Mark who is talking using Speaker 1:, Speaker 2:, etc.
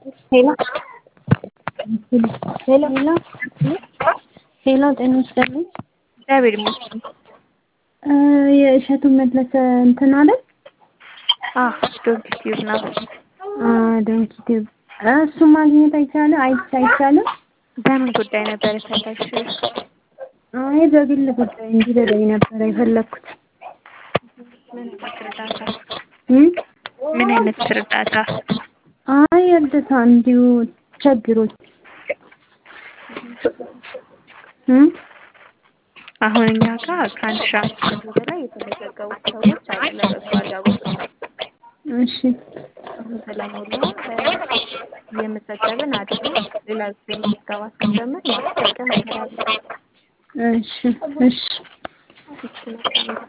Speaker 1: ሄሎ ሄሎ
Speaker 2: ሄሎ ሄሎ ጤና ይስጥልኝ።
Speaker 1: እግዚአብሔር ይመስገን።
Speaker 2: የእሸቱ መለሰ እንትን አለ
Speaker 1: ዶንኪ ቲዩብ ነው።
Speaker 2: ዶንኪ ቲዩብ እሱ ማግኘት አይቻልም አይቻ አይቻልም።
Speaker 1: በምን ጉዳይ ነበር የፈለግሽው?
Speaker 2: አይ በግል ጉዳይ እንዲረዳኝ ነበር የፈለግኩት።
Speaker 1: ምን አይነት እርዳታ?
Speaker 2: እም?
Speaker 1: ምን አይነት እርዳታ?
Speaker 2: አይ እርዳታ እንዲሁ ችግሮች እም?
Speaker 1: አሁን እኛ ጋር ከአንድ ሺህ አምስት መቶ በላይ የተመዘገቡ ሰዎች አሉ ለበጎ አድራጎት።
Speaker 2: እሺ
Speaker 1: አሁን ስለሞላ እየመዘገብን አይደለም። ሌላ ጊዜ ምዝገባ ስንጀምር ማስጠቀም እንችላለን።
Speaker 2: እሺ እሺ
Speaker 1: እሺ መልካም